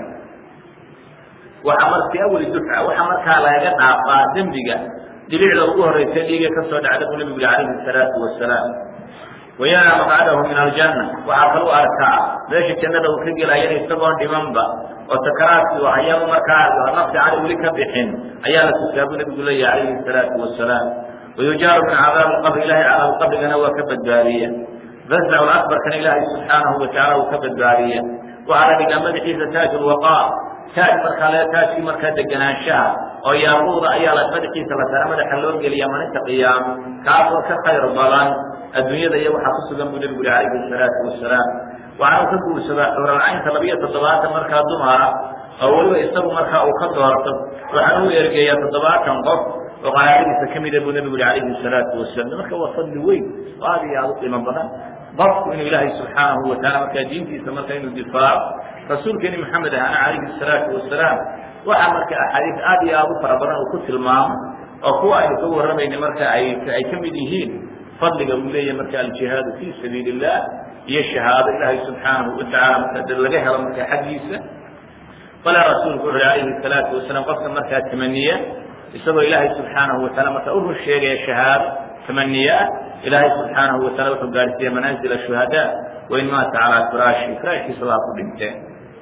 waxa mar fii awali dufca waxa markaa lagaga dhaafaa dembiga dilicda ugu horeysa dhiiga ka soo dhacda buu nebigu yihi calayhi salaatu wasalaam wayanaa maqcadahu min aljanna waxaa kalu arkaa meesha jannada uu ka gelayana isagoon dhimanba oo sakaraadkii oo ayaaba markaa nafsi cali weli ka bixin ayaa la tusaa buu nebigu leeyahy calayhi salaatu wasalaam wayujaaru min cadaabi lqabri ilahay cadaabu qabrigana waa ka badbaadiya fazacu akbarkana ilaahay subxaanahu watacaala uu ka badbaadiya waxaa la dhigaa madaxiisa taaj lwaqaar taaj markaa le taajkii markaa deganaanshaha oo yaaquuda ayaa la madaxiisa la tara madaxa loo geliya maalinta qiyaamo kaasoo ka khayr badan adduunyada iyo waxaa ku sugan buu nebigu yihi calayhi salaatu wasalaam waxaanu ka guursadaa xuralcaynta labiyo toddobaatan markaa dumara oo weliba isagu markaa uu ka doorto waxaanu u ergeeyaa toddobaatan qof oo qanaacadiisa ka mida buu nebigu yihi calayhi salaatu wasalam marka waa fadli weyn oo aad iyo aada u qiimo badan qofku inuu ilaahay subxaanahu wataala markaa diintiisa marka inuu difaaco rasuulkeeni maxamed ahana calayhi salaatu wasalaam waxaa marka axaadiis aad iyo aada u fara badan uu ku tilmaamo oo kuwa aynu ka warramayna marka ay ay ka mid yihiin fadliga uu leeyahay marka aljihaadu fii sabiili illah iyo shahaado ilaahay subxaanahu watacaala marka laga helo markaa xaggiisa bale rasuulku wuxu calayhi salaatu wasalaam qofka markaa tamaniya isagoo ilaahay subxaanahu wataala markaa u run sheegaya shahaado tamaniya ah ilaahay subxaanahu wataala wuxuu gaarsiiya manaazil shuhadaa wain maata calaa firaashi firaashkiisa waa ku dhinteen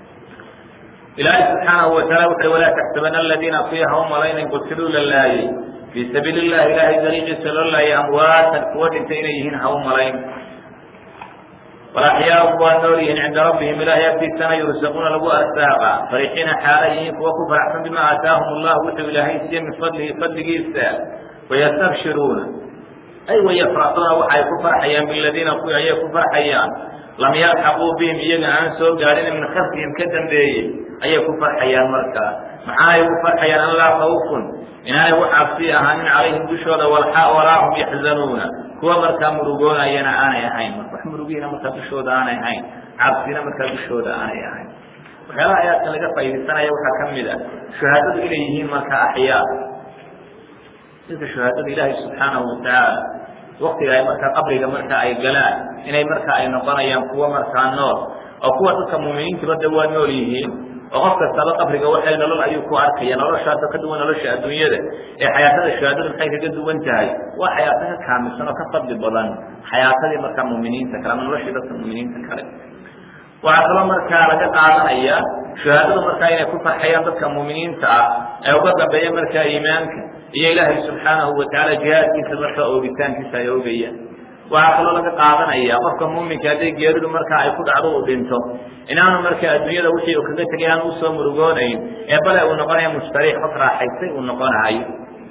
ilaahay subxaanahu wataala wuxu walaa taxsabana aladiina fiiha u malaynan qutiluu la laayey fii sabiili illahi ilaahay dariiqiisa loo laayay amwaatan kuwa dhintay inay yihiin ha u malayn walaxyaau waa nool yihiin cinda rabbihim ilaahay agtiisana yursaquuna lagu arsaaqa farixiina xaala yihiin kuwa ku faraxsan bima aataahum allah wuxuu ilaahay siiye min fadlihi fadligiisa wayastabshiruuna ay wayafraxuuna waxay ku farxayaan biladiina kuwii ayay ku farxayaan lam yalxaquu bihim iyaga aan soo gaadhin min khalfihim ka dambeeyey ayay ku farxayaan markaa maxaanay ugu farxayaan an laa khawfun inaanay wax cabsi ahaanin calayhim dushooda walaa hum yaxzanuuna kuwa markaa murugoonayana aanay ahayn wax murugiina markaa dushooda aanay ahayn cabsina markaa dushooda aanay ahayn waxyaalaha ayaadkan laga faaidaysanaya waxaa ka mid a shuhaadadu inay yihiin markaa axyaa dadka shuhaadada ilaahay subxaanahu watacaala waktiga ay markaa qabriga marka ay galaan inay markaa ay noqonayaan kuwa markaa nool oo kuwa dadka muuminiintaba de waa nool yihiin oo qof kastaba qabriga waxay nolol ayuu ku arkaya noloshaasoo ka duwan nolosha adduunyada ee xayaatada shuhaadadu maxay kaga duwan tahay waa xayaato ka kaamilsan oo ka fadli badan xayaatadii markaa muuminiinta kale ama noloshii dadka muuminiinta kale waxaa kaloo markaa laga qaadanaya shuhaadadu markaa inay ku farxayaan dadka muuminiinta ah ee uga dambeeya markaa iimaanka iyo ilaahay subxaanahu watacaala jihaadkiisa markaa oogitaankiisa ay oogayaan waxaa kaloo laga qaadanaya qofka muuminka hadday geeridu markaa ay ku dhacdo uu dhinto inaanu markaa adduunyada wixii uu kaga tegay aanu usoo murugoonayn ee bale uu noqonaya mustariix qof raaxaystay uu noqonayo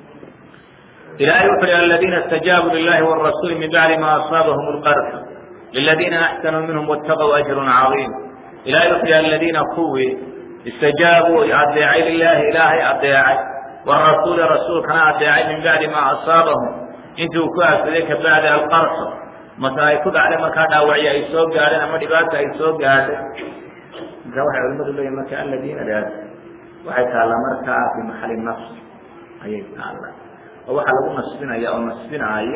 ilahay wuxu hi aladiina اstajaabuu lilahi wاrasuuli min bacdi ma asaabahum اlqarx liladiina axsanuu minhum wاtaqw ajru caiim ilahay wuxu hi aladiina kuwii istajaabuu adeecay lilahi ilaahay adeecay wrasuuli rasuulkana adeecay min bacdi ma asaabahum intuu ku aafsaday ka bacdi alqarxo mase ay ku dhacday markaa dhaawacyo ay soo gaadheen ama dhibaata ay soo gaadhay marka waxay culimadu leeyihin marka aladiina daas waxay taallaa markaa fi maxali nafs ayay taallaa oo waxaa lagu nasbinaya oo nasbinaaya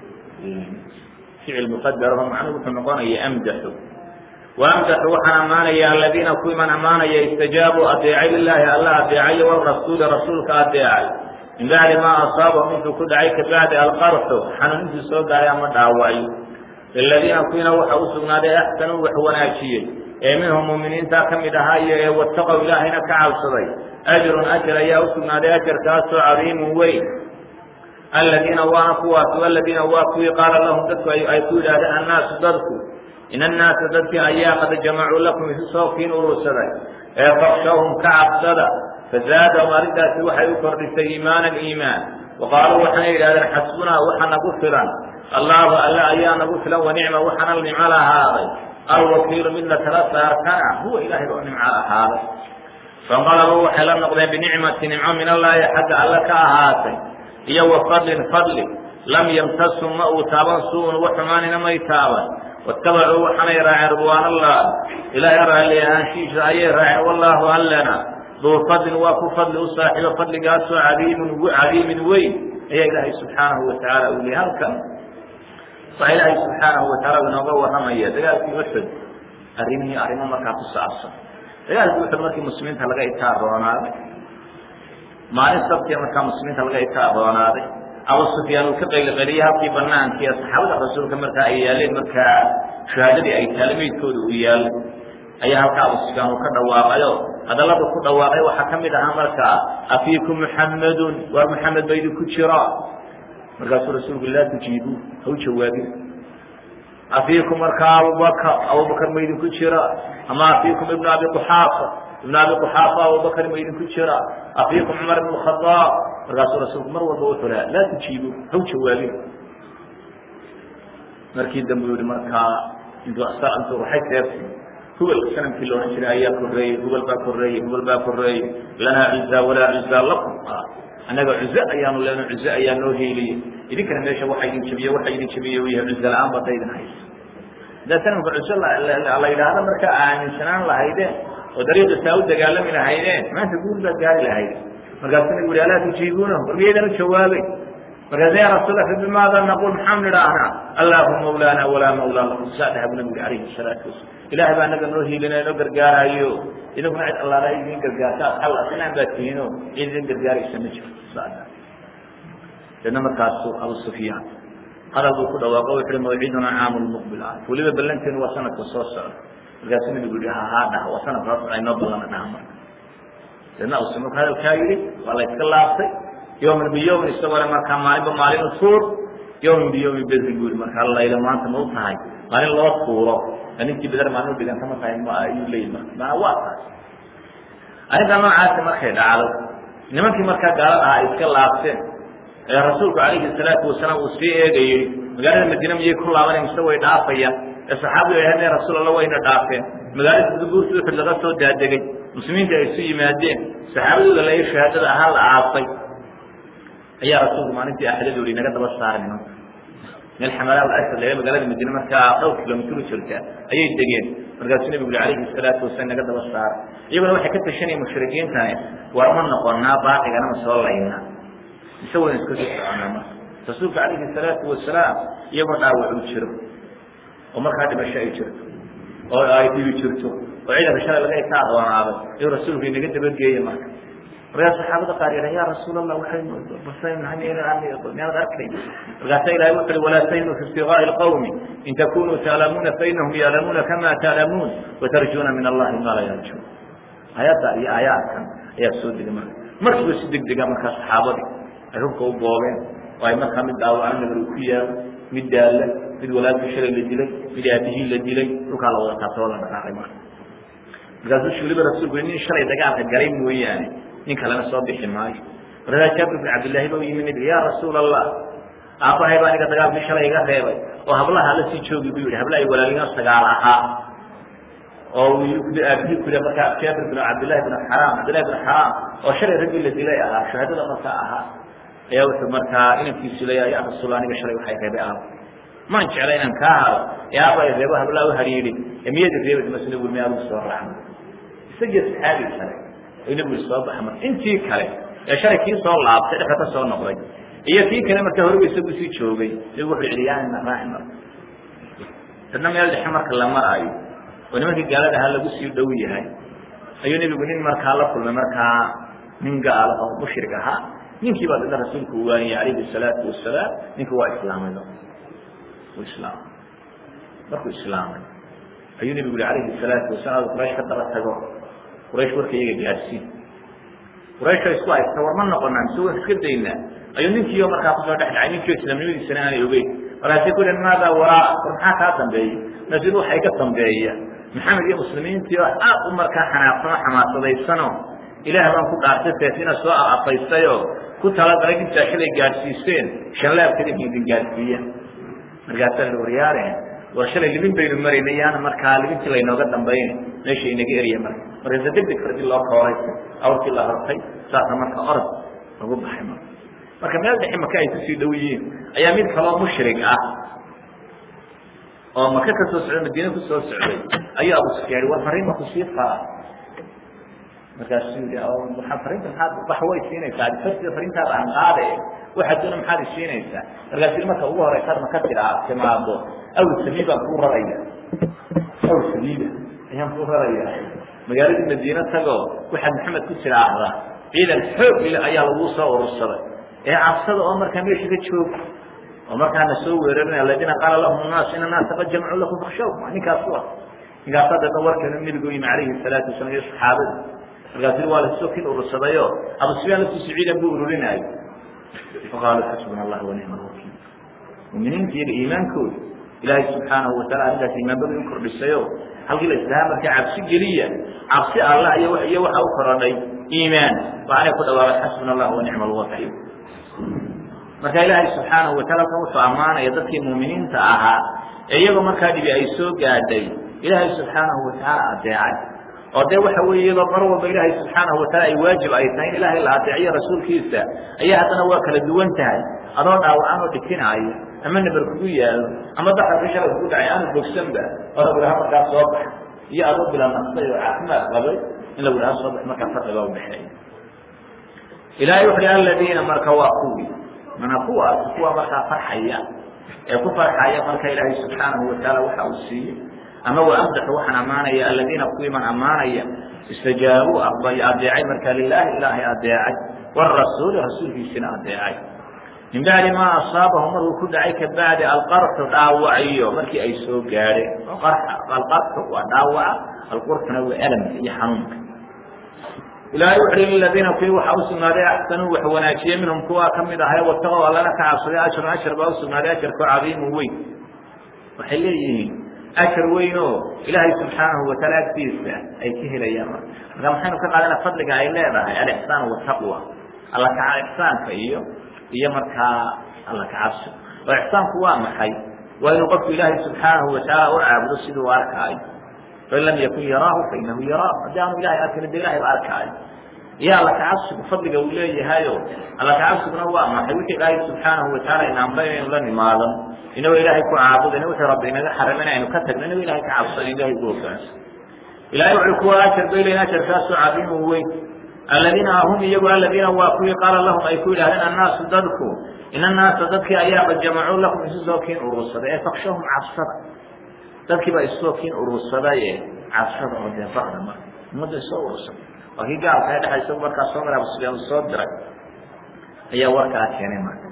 ficil muqadaraho macnuhu wuxuu noqonaya amdaxu waamdaxu waxaan ammaanaya aladiina kuwii man ammaanaya istajaabuu adeecay lilaahi alla adeecayo warasuuli rasuulka adeecay min bacdi maa asaabahum intuu ku dhacay kabacdi alqarxu xanuun intuu soo gaaray ama dhaawacay liladiina kuwiina waxa u sugnaaday axsanuu wax wanaajiyey ee minhum muuminiinta ka mid ahaa iyo ee wataqow ilaahayna ka cabsaday ajrun ajar ayaa u sugnaaday ajarkaasoo cadiimun weyn aladiina waana kuwaas aladiina waa kuwii qaala lahum dadku ay ku yidhaahdeen annaasu dadku in annaasa dadkii ayaa qad jamacuu lakum isu soo kiin urursaday ee fakshawhum ka cabsada fazaadahum arrintaasi waxay u kordhisay iimaanan iimaan waqaaluu waxaanay yidhahdeen xasbunaa waxa nagu filan allaahu alle ayaa nagu filan wanicma waxaana nimco lahaaday alwakiilu midna tala saartana huwa ilaahay oo nimco ahaaday fanqalabuu waxay la noqdeen binicmati nimco min allaahi xagga alle ka ahaatay iyo wa fadlin fadli lam yamtasum ma uu taaban suun wax xumaanina may taaban watabacuu waxaanay raaceen ridwaan allah ilaahay raalli ahaanshiisa ayay raaceen wallaahu allena duu fadlin waa ku fadli u saaxiibo fadligaasoo cadiimun cadiimin weyn ayaa ilaahay subxaanahu watacaala u leeyay halkan waxaa ilaahay subxaanahu watacaala inooga warramaya dagaalkii uxud arrimihii arrimo markaa ku saabsan dagaalkii uxud markii muslimiinta laga itaarroonaaday maalin sabtiya markaa muslimiinta laga itaarroonaaday abu sufyaan uu ka qayliqeliyey halkii banaankii ee saxaabada rasuulka markaa ay yaaleen markaa shahaadadii ay taale meydkooda uu yaallay ayaa halkaa abu sufyaan uu ka dhawaaqayo hadallada ku dhawaaqay waxaa ka mid ahaa markaa afiikum muxammadun waar muxamed ba idinku jira markaasuu rasuulku laa tujiibuu ha u jawaabin afiikum markaa abubakar abubakar ma idinku jira ama afiikum ibnu abi quxaafa ibnu abi quxaafa abubakar ma idinku jira afiikum cumar ibn khadaab markaasuu rasuulku mar walba wuxuu lahaa laa tujiibuu ha u jawaabin markii dambe u yihi markaa intuu intuu ruxay seefti hubal sanamkii la odhan jiray ayaa koreeyey hubal baa koreeyey hubal baa koreeyey lanaa cuzaa walaa cuzaa lakum annaga cuze ayaanu leeno cuze ayaa noo heeliyey idinkana meesha waxa idin jabiye waxa idin jabiye u yahay cuze la-aan bada idin haysa haddaa sanamka cuze la yidhaahdo markaa aaminsanaan lahaydeen oo dariiqa saa u dagaalami lahaydeen maanta guul baad gaari lahayd markaasuu nabigu uhi alaa tujiibuuna war miyaydaan u jawaabay markaasa ya rasuula bimaada naqul maxaan nidhaahnaa allahu mawlaana walaa mawlaa lakum saa dhaha bu nabigu alayhi salaatu wasalam ilahay baa anaga noo hiilinaya noo gargaaraayo idinkuna cid allaala idin gargaarta al islaan baa tihiino cid idin gargaaraysa ma jiro deedna markaasu abu sufyaan hadal buu ku dhawaaqo wuxu uhi mawciduna caamu lmuqbil ah weliba ballanteenu waa sanadka soo socda markaasuu nabigu yihi hahaa dhaha waa sanadka soo socda inoo ballana dhaha marka deedna abu sufyaan marku hadalkaa yidhi waa la iska laabtay yawman biyawmin isagoo markaa maalinba maalin u tuur yawmin biyawmin bedri buu yihi markaa layla maanta ma u tahay maalin loo tuuro ninkii beder maalin udhiganta ma tahay ma ayuu leeyihi marka maanaa waa taas arrintaa noocaasi markay dhacdo nimankii markaa gaalada ahaa ay iska laabteen ee rasuulku calayhi salaatu wasalaam uu sii eegayey magaalada madiine miyay ku laabaneen mise way dhaafayaan ee saxaabigu ay hadeen rasuul alla wayna dhaafeen magaalada dubuurta uxud laga soo daadegay muslimiinta ay isu yimaadeen saxaabadooda la shahaadada ahaa la aasay ayaa rasuulku maalintii axdadu yihi naga daba saara nimanka meel xamala asad laga magaalada madiine markaa dhowr kilomitr u jirta ayay degeen markaasuu nabigu ui alayhi salaatu wasalaam naga daba saara iyaguna waxay ka tashanayeen mushrikiintani war ma noqonaa baaqigana ma soo laynaa mise waynu iska soo soconaa marka rasuulka calayhi salaatu wasalaam iyagoo dhaawac u jiro oo markaa dhimasho ay jirto oo ay dhibi jirto oo ciidanka shalay laga ka aqoonaaday inuu rasuulku inaga dabageeye marka markaa saxaabada qaar yidha ya rasuul allah waxaynu miyaanad arkayn markaasa ilahay wuxu uhi walaa tahinu fi ibtigaai lqawmi in takunuu taalamuuna fainahum yaalamuuna kama taalamuun watarjuuna min allahi ma laa yarjuun aayadda iyo aayaadkan ayaa soo degay marka markiiba si deg dega markaa saxaabadii ay hubka u boobeen oo ay markaa mid dhaawacna nabar ku yaalo mid daalla mid walaalkii shalay la dilay mid aabihii la dilay dhulkaa la wada taabtoo la dhaqaaqay marka markaasuu shuuliba rasuulku nin shalay dagaalka galay mooyaane nin kalena soo bixi maayo markaasaa jaabir bin cabdillahi ba u yimi nabiga ya rasuul allah aabbahay baa aniga dagaalkii shalay iga reebay oo hablaha la sii joogi buu yihi habla ay walaalina sagaal ahaa oo aabihii ku markaa jaabir bin cabdillahi bin xaraam cabdillahi bin xaraam oo shalay raggii la dilay ahaa shahaadada markaa ahaa ayaa wuxuu markaa inankiisu leeyahay ya rasuul aniga shalay waxay reebay aab maan jecla inaan kaa hado ee aaba ay reebo hablaa u hariidhin ee miyadi reebay masna bui miyaa agu soo raacna isagiyo saxaabii kale ay nabigu soo baxa marka intii kale ee shalay kii soo laabtay dhexda ka soo noqday iyo kii kale marka horeba isagu sii joogay nabigu wuxuu yihi yaana raaci marka dadna meel dhexe marka la maraayo oo nimankii gaalada ahaa lagu sii dhow yahay ayuu nebigu nin markaa la kulmay markaa nin gaalo oo mushrik ahaa ninkii baa dada rasuulku uwaaniyey calayhi salaatu wasalaam ninka waa islaamay u islaamay markuu islaamay ayuu nebigu yihi calayhi salaatu wasalaam quraysh ka daba tago quraysh warka iyaga gaadhsiin quraysh isku haysta war ma noqonaa mise waan iska daynaa ayuu ninkiio markaa kusoo dhex dhacay ninkio islaamnimadiisana aanay ogeyn markaasi ku yihi maadaa waraa war maxaa kaa dambeeya markaasi waxa iga dambeeya maxamed iyo muslimiintii oo aad u markaa xanaaqsano xamaasadaysanoo ilaah baan ku dhaartay seefina soo afaystayoo ku talagalay dhibtaa xilay gaadhsiiseen shanlaabkada idin gaadhsiiya markaasaa la waryaareen war shalay libin baynu maraynay yaana markaa libintii laynooga dambayn meesha inaga eriya marka markaasa deg deg fardi loo kooray awrkii la hortay saasa marka orod lagu baxay marka marka meel dhexe maka ay kusii dhow yihiin ayaa mid kaloo mushrig ah oo maka ka soo socday madiine kusoo socday ayuu abu sufyaan war fariin ma kusii fara markaasuu yii waaa fariinta maxaad wax way siinaysaa adifartida fariintaada aan qaade waxaad doona maxaad isiinaysaa markaasuu marka ugu horeysaad maka tiraa timaado aw sabiib baan kuu raraya aw sabiiba ayaan kuu raraya magaaladii madiine tago waxaad maxamed ku tiraahdaa ciidan xoog ile ayaa laguu soo urursaday ee cabsada oo markaa meesha ka jooga oo markaana soo weerarinaya aladiina qaala lahum naas ina naasa qad jamacuu lakum fakshaw ninkaas u ah ninkaasaa deedna warkeenu nebigu yimi calayhi salaatu wasalam iyo saxaabada markaasu waa lasoo kin urursadayo abu sufyaan laftiisu ciidan buu ururinaayo faqaaluu xasbuna allah wanicma alwakiil muminiinta iyaga iimaankooda ilaahay subxaanahu wataala arrintaas iimaanbada u kordhisayo halkii la islahaa markaa cabsi geliya cabsi allah iyo iyo waxa u korodhay iimaan waxaanay ku dhawaaqay xasbuna allah wanicma alwakiil marka ilaahay subxaanahu wataala kan wuxuu ammaanaya dadkii muuminiinta ahaa ee iyagoo markaa dhibi ay soo gaadhay ilaahay subxaanahu watacaala adeecay oo dee waxa weeye iyadoo mar walba ilaahay subxaanahu wataala ay waajib ay tahay in ilaahay la adeeciyo rasuulkiisa ayaa haddana waa kala duwan tahay adoo dhaawacan oo dhikinaayo ama nabar kugu yaalo ama daxarka shalay kugu dhacay aanu bogsanba oo lagu dhaha markaa soo bax iyo adoo bila naqsay oo caafimaad qabay in lagu dhaha soo bax markaa farqiga udhexeeya ilaahay wuxu hi aladiina marka waa kuwii mana kuwaas kuwa markaa farxaya ee ku farxaya marka ilaahay subxaanahu watacaala waxa uu siiyey ama wa amdaxu waxaan ammaanaya aladiina kuwii man ammaanaya istajaabuu aqbay adeecay marka lilaahi ilaahay adeecay warasuuli rasuulkiisina adeecay min bacdi maa asaabahum markuu ku dhacay kabacdi alqarxu dhaawaciyo markii ay soo gaadheen alqarxu waa dhaawaca alqurxuna waa alamka iyo xanuunka ilaahay wuxu hi liladiina kuwii waxaa usugnaaday axsanuu wax wanaajiye minhum kuwaa ka mid ahay wataqow allana ka cabsaday ajrun ajar baa usugnaaday ajarkoo cadiimun weyn waxay leeyihiin ajar weyn oo ilaahay subxaanahu wataala agtiisa ay ka helayaan marka maxaynu ka qaadana fadliga ay leedahay alixsaan wataqwa alla kaca ixsaanka iyo iyo markaa alla kacabsi oo ixsaanku waa maxay waa inuu qofku ilaahay subxaanahu watacaala u caabudo siduu u arkaayo fain lam yakun yaraahu fainahu yaraahu haddii aanu ilahay arkin de ilahay ba arkaayo iyo alla kacabsigu fadliga uu leeyahayo alla kacabsiguna waa maxay wixii ilaahay subxaanahu wataala ina amray inaynu la nimaadan inagoo ilaahay ku caabudayna wixii rabbi inaga xarimay in aynu ka tagno inagoo ilahay ka cabsan ilahay ku hogaansan ilahay wuxuu kuwa ajar bay leeyihin ajarkaasoo cadiimu weyn aladiina hum iyagu aladiina waa kuwii qaala lahum ay ku yidhahdeen annaasu dadku in annaasa dadkii ayaa qad jamacuu lakum isu soo kiin urursaday ee fakshahum cabsada dadkii baa isoo kiin urursadaye cabsada oo dee bakda marka ummadda isoo urursaday waa kii gaalka ee dhexa isagu markaa soo maray abu sufyaan uu soo diray ayaa warkaa keenay marka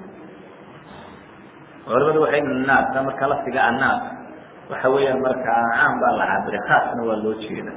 culamadu waxay naas marka lafdiga annaas waxa weeyaan markaa caam baa la cabiray khaasna waa loo jeeda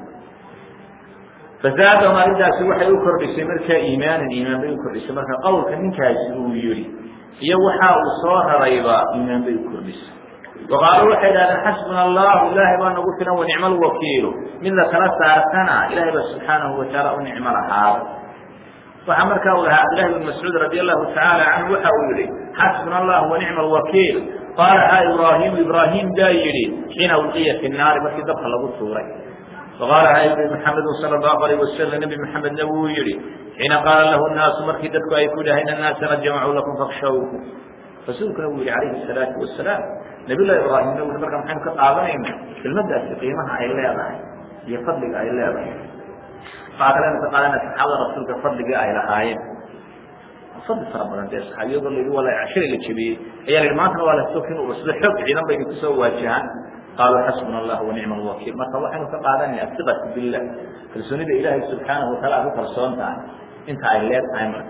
fazaadahum arrintaasi waxay u kordhisay markaa iimaanan iimaan bay u kordhisay marka qowlka ninkaasi uu yihi iyo waxa uu soo rarayba iimaan bay u kordhisay waqaaluu waxay idhahdeen xasbuna allahu ilaahay baa nagu filan wanicma alwakiilu mid la kala saartana ilahay baa subxaanahu watacaala u nicmo lahaada waxaa markaa uu lahaa cabdillahi bn mascuud radi allahu tacaala canhu waxa uu yihi xasbuna allah wanicma alwakiil qaalaha ibraahimu ibraahim baa yidhi xiina ulqiya fi naari markii dabka lagu tuuray faqaalaha nabi maxamedu sala allahu alayh wasalam nebi maxamedna wuu yihi xiina qaala lahu nnaasu markii dadku ay ku dhahayn annaasa qad jamacuu lakum fakshawku rasuulkuna wuu yihi calayhi salaatu wasalaam nabiyllahi ibraahimna wui marka maxaynu ka qaadanayna kelmadaasi qiimaha ay leedahay iyo fadliga ay leedahay waxaa kalenu ka qaadana saxaabada rasuulka fadligii ay lahaayeen fadli fara badan dee saxaabiyadoo la yidhi waa shalay la jebiyey ayaa la yidhi maantana waa lasoo kin urursada xoog ciidan bay idinku soo waajahaan qaaluu xasbuna allah wanicma alwakiil marka waxaynu ka qaadanaya asiqatu billah kalsoonida ilaahay subxaanahu wataala aad ku kalsoon tahay inta ay leed tahay marka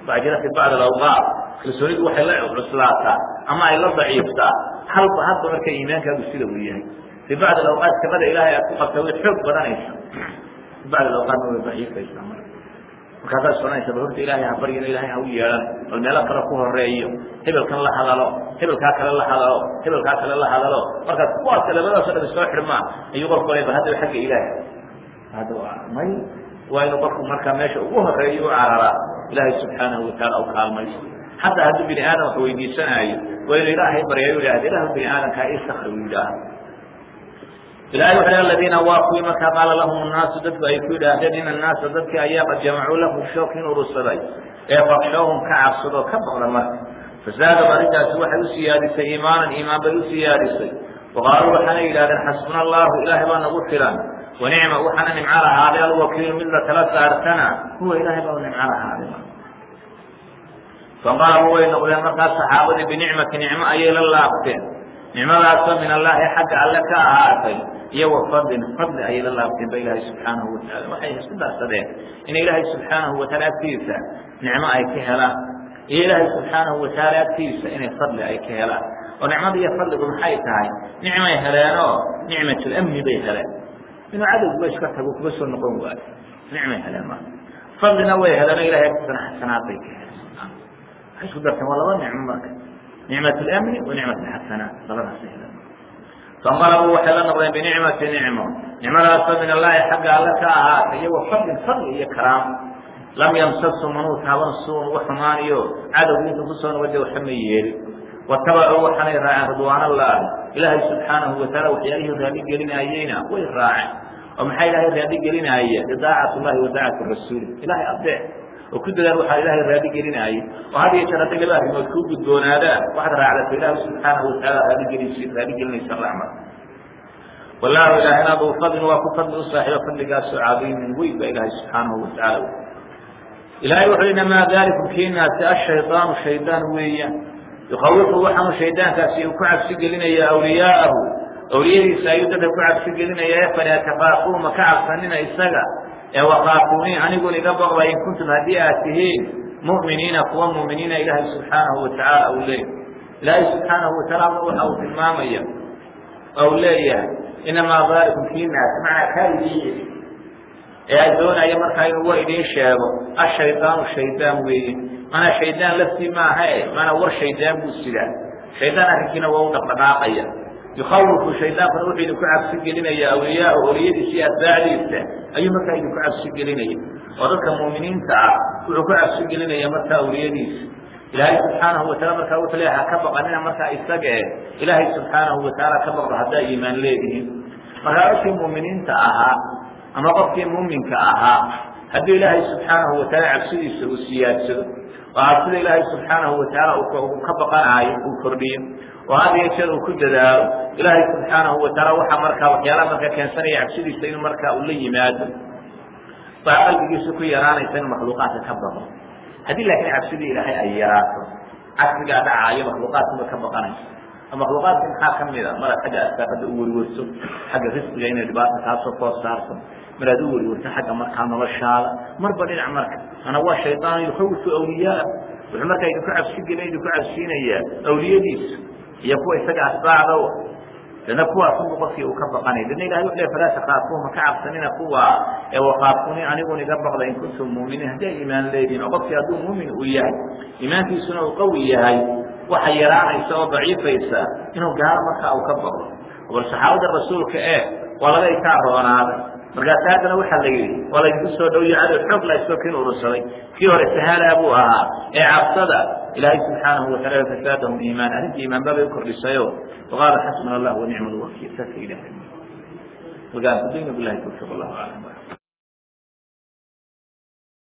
waxaa jira fi bacd alawqaat kalsoonidu waxay la cuslaataa ama ay la daciiftaa halba hadba marka iimaankaagu sida uu yahay fi bacd alawqaat shaqada ilaahay aad ku qabta way xoog badanaysa fi bacd alawqaatna way daciifaysaa marka markaasaad soconaysa bal horta ilaahay ha baryano ilahay ha u yeehan bal meelo kale ku horeeyo hebelkan la hadalo hebelkaa kale la hadalo hebelkaa kale la hadalo markaas kuwaas labadaasoo dhan soo xidhmaan ayuu qofku le bal haddaba xagga ilaahay hadda may waa inuu qofku markaa meesha ugu horeeyo u cararaa ilaahay subxaanahu wataala u kaalmayso xataa hadduu bini aadam wax weydiisanaayo waa inuu ilaahay baryayo ihahda ilahu bini aadamkaa istakri u yidhaaha ilahay wuxu aladiina waa kuwii markaa qaala lahum nnaasu dadku ay ku yidhaahdeen in annaasa dadkii ayaa qad jamacuu lahu shookin urursaday ee fakshawhum ka cabsadoo ka baqda marka fasaadam arrintaasi waxay u siyaadisay iimaanan iimaan bay u siyaadisay waqaaluu waxaanay yidhahdeen xasbuna allahu ilaahay baa nagu filan wanicma waxaana nimco lahaaday alwakiilu mid la tala saartana huwa ilaahay baa nimco lahaaday faqaaluu way noqdeen markaas saxaabadii binicmati nicmo ayay la laabteen nicmadaasoo min allaahi xagga alle ka ahaatay iyo wa fadlin fadli ayay la laabteen ba ilaahay subxaanahu wataala waxay isku darsadeen in ilaahay subxaanahu wataala agtiisa nicmo ay ka helaan iyo ilaahay subxaanahu wataala agtiisa inay fadli ay ka helaan oo nicmada iyo fadligu maxay tahay nicmay heleenoo nicmatulamni bay heleen inuu cadowguba iska tago kuga soo noqon waayo nicmay heleen ma fadlina way heleenoo ilahay agtiisana xasanaad bay ka heleen waxay isku darteen waa laba nicmo marka nicmat اlamni wa nicmat اxasanaat labadaas heleen fanqalabuu waxay la noqdeen binicmati nicmo nicmadaasoo min allahi xagga alle ka ahaatay iyo wa fadlin fadli iyo karaam lam yamsasu manuu taaban suun uga xumaaniyo cadowgu intuu kusoo noqode waxa ma yeelin watabacuu waxaanay raaceen ridwaan allahi ilaahay subxaanahu wataala waxyaalihii raali gelinaayeyna way raaceen oo maxaa ilaahay raali gelinaaye idaacat llahi wa daacati rasuuli ilahay adeec oo ku dadaan waxaa ilaahay raali gelinaaye oo had iyo jeer hadday laba arrimood kuu gudboonaadaan waxaad raacdato ilaahi subxaanahu wataala raaligelis raali gelinaysa raxmad wallahu ilaahina duu fadlin waa ku fadli u saaxiibo fadligaasoo cadiimin weyn baa ilaahay subxaanahu watacaala ilahay wuxuu inamaa dalikum kiinaasi ashaydaanu shaydaan weeyaan yukawifu waxaanu shaydaankaasi uu ku cabsi gelinaya awliyaa'ahu awliyadiisa ayuu dadka ku cabsi gelinaya ee falaa takaafuun ma ka cabsanina isaga ee wakaafuuni anigun iga baqba in kuntum haddii aad tihiin mu'miniina kuwa mu'miniina ilaahay subxaanahu watacaala uu leeyahy ilaahay subxaanahu watacaala waxa uu tilmaamaya ou leeyahay inamaa dalikum kiinaasi macnaa kaa idiin yidhi ee ay doonaya markaa inuu war idiin sheego ashaydaanu shaydaan weeye manaa shaydaan laftii maaha e manaa war shaydaan buu sidaa shaydaan arrinkiina waa u dhaqdhaqaaqaya yukawifu shaydaankuna wuxuu idinku cabsi gelinaya awliyaa oliyadiisa iyo atbaacdiisa ayuu markaa idinku cabsi gelinaya oo dadka mu'miniinta ah wuxuu ku cabsi gelinaya markaa awliyadiisa ilaahay subxaanahu wataala markaa wuxuu leeyahay ha ka baqanina markaa isaga e ilaahay subxaanahu watacaala ka baqdo haddaa iimaan leedihiin markaa dadkii mu'miniinta ahaa ama qofkii muuminka ahaa hadduu ilaahay subxaanahu wataala cabsidiisa uu siyaadsado oo cabsida ilaahay subxaanahu watacaala uu ka baqanaayo uu kordhiyo oo had iyo jeer uu ku dadaalo ilaahay subxaanahu wataala waxaa markaa waxyaalaha markaa keensanaya cabsidiisa inuu markaa uu la yimaado baa qalbigiisa ku yaraanaysa inuu makhluuqaadka ka baqo haddii laakiin cabsidii ilaahay ay yaraato cagsigaa dhacaayo makhluuqaadkuma ka baqanayso makhluuqaadka maxaa ka mid a maraad xagga asaaqada u weriwerto xagga risqiga inay dhibaata kaasoo foos saarto maraad u weriwerto xagga markaa noloshaada marba dhinac marka ana waa shaydaan yukawifu awliyaa wuxuu markaa idinku cabsi gelin idinku cabsiinayaa awliyadiisa iyo kuwa isaga asbaacda dana kuwaasunbu qofkii uu ka baqanay dana ilahay wuxu le falaa takaafuun ma ka cabsanina kuwa ee wakaafuni anigun iga baqda in kuntum muuminiin haddii ay iimaan leedihin oo qofkii hadduu muumin uu yahay iimaankiisuna uu qawi yahay waxa yaraanaysa oo daciifaysa inuu gaalo markaa uu ka baqdo bal saxaabada rasuulka ee waa laga ikaa roonaaday markaasi haddana waxaa la yidhi waa laydinku soo dhowyo cadow xoog la isoo kin urursaday kii hore sahalaa buu ahaa ee cabsada ilaahay subxaanahu wataala fasaadahum iimaan arrintii iimaan babay u kordhisayo waqaala xasbuna allah wanicma alwakiil saasa ilahay wagaan kudayna bilahi tawfiq allahu aclam